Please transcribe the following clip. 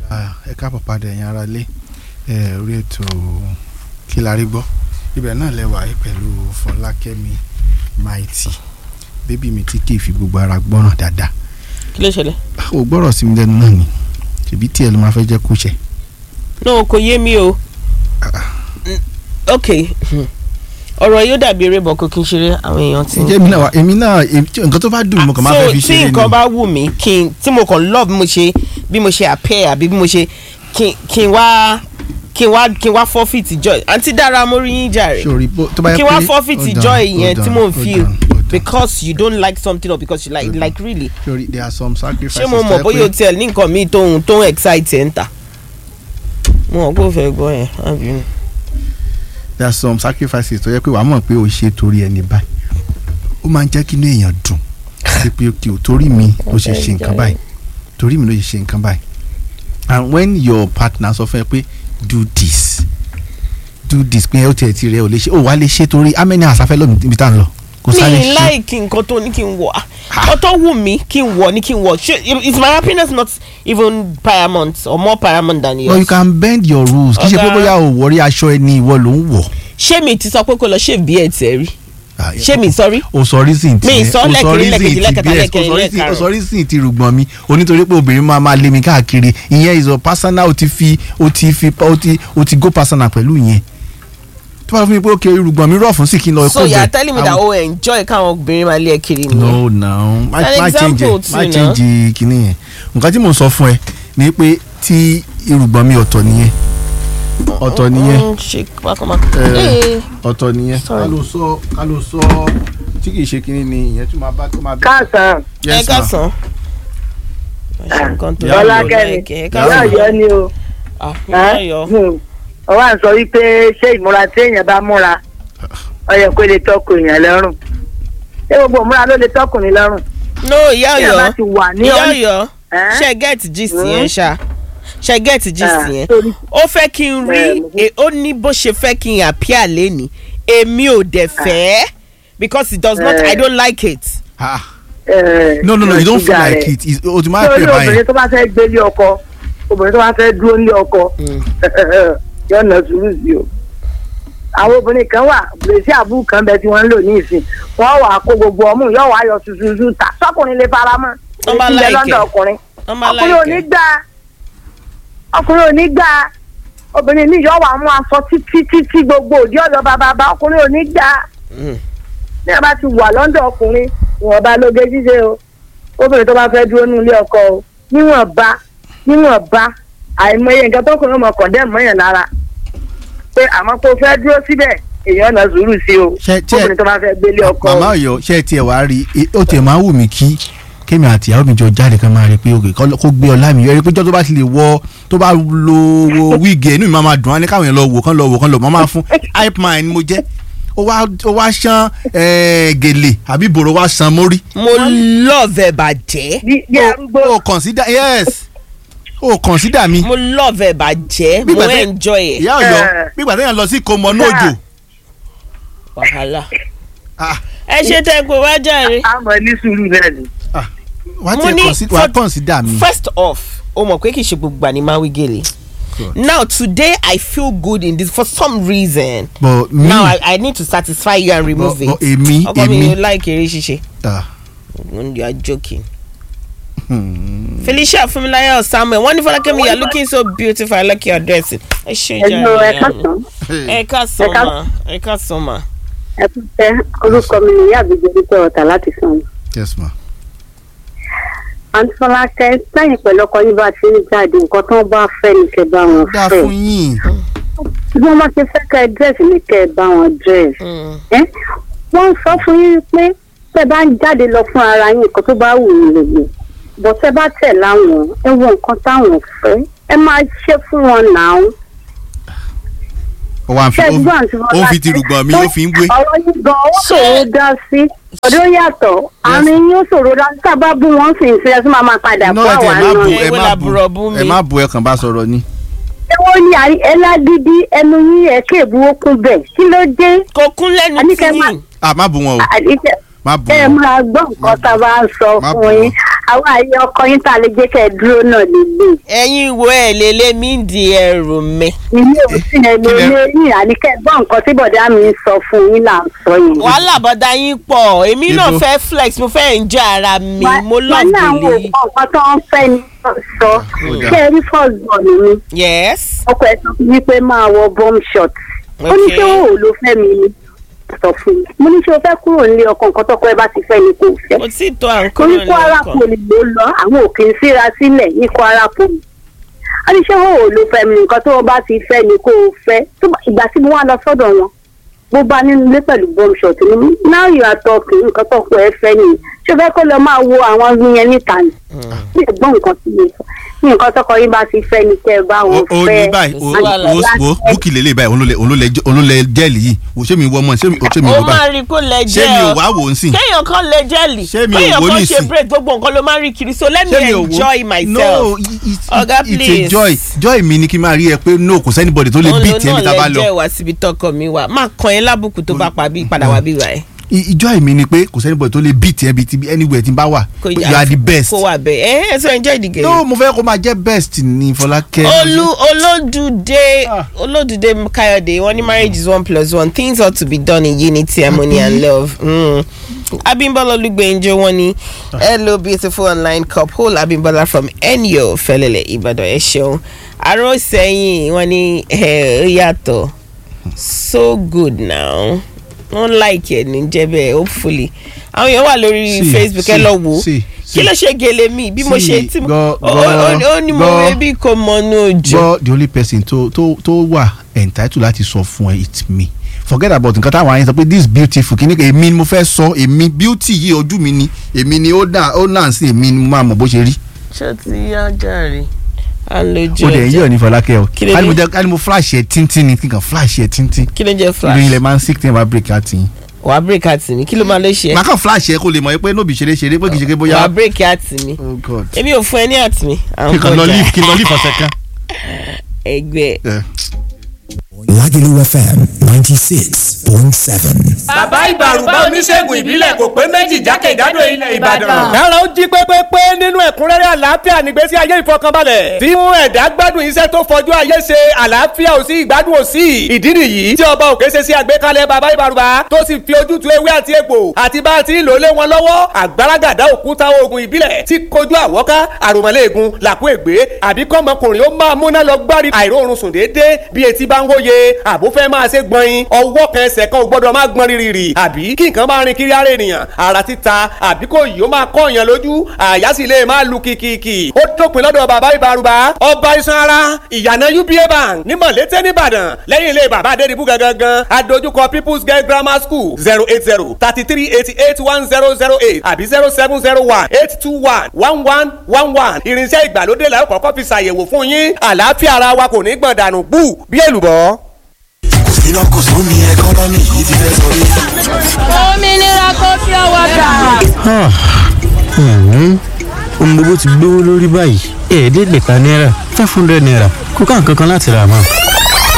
ẹ káàbọ̀ padà ẹ̀yin ará ilé ẹ orí ètò kí la rí gbọ́ ibẹ̀ náà lẹ́wà yìí pẹ̀lú Fọlákẹ́mi Mighty bébí mi tí kì í fi gbogbo ara gbọ́ràn dáadáa kí ló ṣẹlẹ̀. ò gbọ́rọ̀ sí mi lẹ́nu náà ni ṣèbí tí ẹ ló máa fẹ́ jẹ́ kó ṣe. no kò yé mi o Mm, ok ọ̀rọ̀ yóò dàbí eré bọ̀ kó kí n ṣeré àwọn èèyàn ti. ǹjẹ́ èmi náà wà èmi náà èmi- tí- nǹkan tó bá dùn mí mo kàn máa fẹ́ fi so tí ṣeré ni nǹkan bá wù mí kí n tí mo kàn love bí mo ṣe bí mo ṣe appear àbí bí mo ṣe kí kí n wá kí n wá kí n wá forfeit joy àǹtí dára mo rí yín jàre sórí bó tó bá yẹ kí pé n wá forfeit hold on, joy hold yẹn tí on, mo ń hold feel on, hold on. because you don't like something or because you like Hold on. like really sórí there are some sacrifices ṣé mo tó mọ̀ yẹ bóyá o pé- tiẹ̀ ní nǹkan míì tó ń tó ń excite ẹ̀ ń tà mo mọ̀ pé o fẹ́ gbọ́ yẹn má bínú. there are some sacrifices tó yẹ pé wàá mọ̀ pé o ṣe torí ẹni báyìí ó máa ń jẹ́ kí inú èèyàn dùn sí pé kí o torí mi ló ṣe ṣe nǹkan báyìí torí mi ló ṣe ṣe nǹkan báyìí and when your partner sọ fún ẹ pé do this do this pé ó tiẹ̀ ti rẹ̀ ò lè ṣe ó wàá lè ṣe torí how many hours afẹ́ lómi níbi tá à ń lọ kò sáré mi ṣe láìkí nǹkan tó ní kí n wọ̀ ọtọ́ wù mí kí n wọ̀ ní kí n wọ̀ ṣé is my happiness not even paramount or more paramount than but you yours. can bend your rules kì í ṣe pé Ọ̀gá. bóyá o wọrí aṣọ ẹni ìwọ ló ń wọ̀ ṣé mi ti sọ pé kó lọ ṣe bí ẹ tẹ rí Ah, ṣé mi sọrí. o sọ reason ti Mi yẹn, sọ o lẹ́kìnní, reason lẹ́kejì, ti lẹ́kẹta, bẹ́ẹ̀, lẹ́kẹrin, o sọ reason- lẹ́karùn-ún. o sọ reason ti rùgbọ̀n mi onítorí pé obìnrin máa máa lé mi káàkiri ìyẹn is a personal o ti fi o ti fi o ti o ti go personal pẹ̀lú ìyẹn tó bá fún mi pé ok rùgbọ̀n mi rọ̀ fún sí kí n lọ so kó you are bẹ̀. telling me that o enjoy káwọn obìnrin máa lé ẹ kiri nìyẹn. no no má An má change example ẹ má too, change kinní yẹn nǹkan tí mò ń sọ fún ẹ ni pé tí irùgbọ̀n mi ọ̀tọ̀ nìyẹn ọ̀tọ̀ nìyẹn Mm, ṣe pákọ́mákọ́. Eh. Eh, ọ̀tọ̀ nìyẹn ká Sorry. ló sọ ká ló sọ tí kì í ṣe kinní ni ìyẹn tún máa bá tó máa bẹ. káàsán ẹ Yes, ma'am. káàsán. Ṣé nǹkan tó Ìyá lọ Ọlákẹ́mi like ẹ ìyá káàsán. ọ̀yọ́ ni o Ah, ìyá Ọ̀yọ́. ọwọ́ à ń sọ wípé ṣé ìmúra tí èèyàn bá múra ó yẹ kó lè tọkọ èèyàn lọ́rùn ṣé gbogbo ìmúra ló lè tọkùnrin lọ́rùn no ìyá tí èèyàn bá Ọ̀yọ́ ti wà ní ìyá ọ́n Ọ̀yọ́ Ẹ́? ṣe get gist Mm. yẹn ṣá ṣe get gist Ah, yẹn sorry. ó fẹ́ kí n rí Eh, mo- e- ó ní bó ṣe fẹ́ kí n appear lẹ́ni èmi ò dẹ̀ fẹ́ because it does not Eh. I don't like it. Ah. ẹ̀, no no no you don't feel ṣúgà like rẹ̀. it It's- o ti máa lórí pè obìnrin báyìí tó bá fẹ́ gbé lé ọkọ obìnrin tó bá fẹ́ dúró ní ọkọ yóò nà sùúrù sí o àwọn obìnrin kan wà bèrèsì àbúrò kan bẹ tí wọ́n ń lò ní ìsìn wọ́n wà kó gbogbo ọmú yóò wá yọ tuntun ta sọkùnrin lè fara mọ́ Wọ́n bá èyí tí ń bẹ like lọ́dọ̀ ẹ̀. ọkùnrin wọ́n bá ọkùnrin ò ní like gbà ọkùnrin ò ní gbà obìnrin mi yóò wà mú aṣọ títí títí gbogbo òdi ọ̀dọ̀ bàbá ọkùnrin ò ní gbà Mm. ní a bá ti wà lọ́dọ̀ ọkùnrin ìwọ̀nba lóge ṣíṣe o obìnrin tó bá fẹ́ dúró ní ilé ọkọ o níwọ̀nba níwọ̀nba àìmọye nǹkan tọkùnrin ọmọ kọ̀ndẹ́ mọ́yàn lára pé àmọ́ kó fẹ́ dúró síbẹ̀ èèyàn náà sùúrù sí o Ṣé- ṣé- obìnrin tó bá fẹ́ gbélé ọkọ o. màmá Ọ̀yọ́ ṣe tiẹ̀ wá rí i ó tiẹ̀ máa wù mí kí kémi àti ìyàwó mi jọ jáde kan máa rí i pé òkè kó gbé ọlá mi rí i pé jọ́ tó bá ti lè wọ tó bá lo wo wíìgì ẹ̀ inú mi máa ma dùn á ní káwọn yẹn lọ wò kán lọ wò kán lọ mọ́ máa fún hype man ni mo jẹ́ ó wá ó wá ṣán eh, gèlè àbí bòrò wá san mórí. mo love ẹ bàjẹ́ bí bí arúgbó o consider yes o consider mi. mo love ẹ bàjẹ́ Bí mo ìgbà tẹ́- enjoy ẹ ìyá Ọ̀yọ́ Eh. bí ìgbà téèyàn lọ sí ìkómọ nóòjò. wàhálà Ah, ẹ ṣe tẹ́ pé wá jàre. àmọ́ ní sùúrù náà ni. wàá Mo tiẹ̀ ní consider wàá for- consider mi. first off o mọ̀ pé kì í ṣe gbogbo àní máa wí gèlè Good. now today i feel good in this for some reason but me now I, i need to satisfy you and remove but, but it èmi ọkọ mi èmi. ò like eré ṣíṣe ah, you are joking. hmm. felicia funmilayo samuel wọ́n ní fọlákẹ́mi you are looking so beautiful i like your dress ẹ ṣe Hello, jàre ẹ káàsán. ẹ káàsán Ẹ ká- ma ẹ káàsán ma. ẹ kú tẹ orúkọ mi ni ìyá àbíjọ dúpẹ́ ọ̀tà láti sàn. yes ma. àǹtí fọlákẹ́ sẹ́yìn pẹ̀lú ọkọ yín bá ti ń jáde nǹkan tó ń bá fẹ́ ni kẹ́ bá wọn dá fẹ́. fún yín. bí wọ́n bá ṣe fẹ́ kẹ́ dírẹ́sì ni kẹ́ bá wọn dírẹ́sì. Mm. ẹ́ wọ́n ń sọ fún yín pé tẹ́ bá ń jáde lọ fún ara yín nǹkan tó bá wù yín lè gbé bọ́ tẹ́ bá tẹ̀ láwọn ẹ wo nǹkan táwọn fẹ́ ẹ máa ṣe fún wọn náà. ó wá ń fi ó ṣẹ́gbọ́n àti ó ń fi ti rùgbọ̀n mi ó fi ń gbé. ọ̀rọ̀ yìí gan ó ṣòro dá sí ọdún yàtọ̀ àárín yín ó ṣòro dá sí tábà bú wọn sì ń ṣe ẹsùn máa máa padà No, bọ́ ẹ àwọn tiẹ̀ má bu àná Ewé ẹ má bu làbúrò bú mi. ẹ má bu ẹ kàn bá sọ̀rọ̀ ni. ṣé wọ́n ní àrí- ẹládídí ẹnu yín ẹ̀kẹ́ ìbú okun bẹ̀ kí ló dé kò kún lẹ́nu Àníkẹ́ tí má- yín ah má bu wọn o àdìsẹ́ má bu ẹ wọn. máa gbọ́ nǹkan tá a bá ń sọ Má fún bù yín àwọn àyè ọkọ yín tá a lè jẹ́ kẹ́ ẹ dúró náà lélẹ̀. ẹ̀yin wo ẹ̀ lélẹ̀ mí di ẹrù mi. ilé òsín ẹ lè Kí lẹ- lé yín àníkẹ́ gbọ́ nǹkan tí bọ̀dá mi ń sọ fún yín là ń sọ yìí. wàhálà bọ́dá yín pọ̀ èmi náà Ibo? fẹ́ flex mo fẹ́ enjoy ara mi mo wọ́n love ní àwọn délé. nǹkan tó ń fẹ́ ni wọ́n sọ dà. ṣé ẹ rí first born mi yes. ọkọ ẹ sọ fún mi pé máa wọ bomb shot ó ní ṣé Okay. òun ló fẹ́ mi ni sọ fún mi mo ní ṣé o fẹ́ kúrò nílé ọkọ nǹkan tọkọ ẹ bá ti fẹ́ ni kò fẹ́ mo ti tó à ń orí kúrò kwara lọ́kàn. poli ló lọ àwọn òkè ń síra sílẹ̀ ní kwara poli wọ́n ní ṣé òun ló fẹ́ mi nǹkan tó o bá ti fẹ́ ni kò fẹ́ Tó bá- ìgbà tí mo wá lọ sọ́dọ̀ wọn mo bá nínú ilé pẹ̀lú bomb shot ni now you are talking nǹkan tọkọ ẹ fẹ́ ni ṣé o fẹ́ kó lọ máa wo àwọn yẹn níta ni ní ẹ̀gbọ́n nǹkan tí mo sọ ní nǹkan tọkọ yín bá ti fẹ́ ni kẹ́ ẹ bá wọn o fẹ́ ní báyìí o sí wàhálà. o o búkì lélẹ̀ báyìí òun ló lẹ- òun ló lẹ- òun ló lẹ jẹ́ẹ̀lì yìí wò ṣé mi wọ ọmọ ṣé mi ṣé mi ó wọ máa báyìí rí kó lẹ ṣé jẹ́ mi ò ọ wá wò ó sìn kéèyàn kan lè jẹ́lì Ṣé mi ò kéèyàn wò kan nísìn? ṣe break gbogbo nǹkan ló máa ń rí kiri so let me ṣé mi ò wò enjoy myself. no it- it- Ọ̀gá, it's a please. joy joy mi ni kí n máa rí ẹ pé no kò sẹ́nibọ̀dì tó lè òun bí ló tiẹ̀ mi tá a bá náà lọ lẹ́jọ́ ìwà síbi tọkọ mi wà máa kàn yín lábùkù tó bá pa bí padà wá bí wà ẹ́. I- joy mi ni pé kò sẹ́nibọ̀dì tó lè bí tiẹ̀ bí ti anywhere tí n bá wà Kò you yà- are the best kó wà bẹ́ẹ̀ ẹ ẹ so enjoy the game. no mo fẹ́ kó máa jẹ́ best ni Fọlákẹ́ olú olódùdé Ah. olódùdé káyọ̀dé wọ́n ní marriage is one plus one things ought to be done in unity harmony and love. Mm. abimbola olugbenjo wọ́n ní hello beautiful online couple abimbola from enyo fẹlẹlẹ ìbàdàn ẹ ṣeun aró sẹ́yìn wọ́n ní ẹ ó yàtọ̀ so good now wọ́n like ẹ̀ ní jẹ́bẹ̀ hopefully àwọn èèyàn wà lórí Sí, facebook ẹ sí, lọ wò ó sí, kí sí. ló ṣe gèlè mi bí mo Sí, ṣe tí mo gbọ́, ó- ó- gbọ́, ó ní mo gbọ́. wé bí kò mọnú òjò. gbọ́ the only person tó tó tó wà entitled láti sọ fún ẹ it's me forget about nǹkan táwọn àyẹn sọ pé this beautiful kí ni èmi ni mo fẹ́ sọ èmi beauty yìí ojú mi ni èmi ni ó dà ó náà sí èmi ni mo máa mọ̀ bó ṣe rí ṣé o ti yá jàre à ń lójú ó dẹ̀ ń yọ̀ ní Fọlákẹ́ o Kí ló ká ní mo dé? jẹ́ ká ní mo flash ẹ̀ tíntín ni kíkan flash ẹ̀ tíntín kí ló ń jẹ́ ìlú flash ilẹ̀ máa ń sick tí wọ́n bá break out yín wà á break àti mi kí ló máa lè ṣe màá kàn flash ẹ̀ kó lè mọ̀ pé nóbì ṣeré ṣeré pé kì í ṣe pé wà á bóyá break àti mi oh god èmi ò fún ẹ ní àti mi à ń kíkan lọ kọjá leave kí n lọ leave ọ̀sẹ̀ kan. ẹgbẹ́ Eh. Lagelu FM 96.7. bàbá ìbàrùbá oníṣègùn ìbílẹ̀ kò pé méjì jákèjádò ilẹ̀ ìbàdàn. kára ó jí pépépé nínú ẹ̀kúnrẹ́rẹ́ àlàáfíà nígbésí ayé ìfọkànbalẹ̀ tí mú ẹ̀dá gbádùn iṣẹ́ tó fojú ayé ṣe àlàáfíà ò sí ìgbádùn ò sí ìdí nìyí tí ọba òkè ṣe sí àgbékalẹ̀ bàbá ìbàrùbá tó sì fi ojútùú ewé àti egbò àti bá a ti ń lò lé wọn lọ́wọ́ àgbàràgàdá òkúta oògùn ìbílẹ̀ tí kojú àwọ́ká àròmọ́lẹ́ẹ̀gùn làkú ègbé àbí kọ́mọkùnrin ó máa múná lọ gbárí àìróorun sùn déédéé bí etí bá ń wóye àbó fẹ́ máa ṣe gbọ̀nyin ọwọ́ kan ẹsẹ̀ kan ò gbọ́dọ̀ máa gbọ́n rírì àbí kí nǹkan máa rin kiri ara ènìyàn ara títa àbí kò yìí ó máa kọ́ èèyàn lójú àyà sì lè máa lu kìkìkì ó dópin lọ́dọ̀ bàbá ìbárùbá ọba iṣan ara ìyànà uba bank ní mọ̀lété nìbàdàn lẹ́yìn ilé bàbá adédìbú gangan adójúkọ people's girl grammar school zero eight zero thirty three eighty eight one zero zero eight àbí zero seven zero one eight two one one one one one irinṣẹ́ ìgbàlódé la ó kọ́kọ́ fi ṣàyẹ̀wò fún yín àlàáfíà ara wa kò ní gbọ̀n dànù gbù bí èlùbọ́. iná kò sún ní ẹkọ́nọ́mì yìí ti fẹ́ sọrí. òmìnira kò fi ọwọ́ gbà. ohun gbogbo ti gbówó lórí báyìí ẹ̀ẹ́dẹ́gbẹ̀ta náírà five hundred naira kó ká nǹkan kan láti rà mọ́.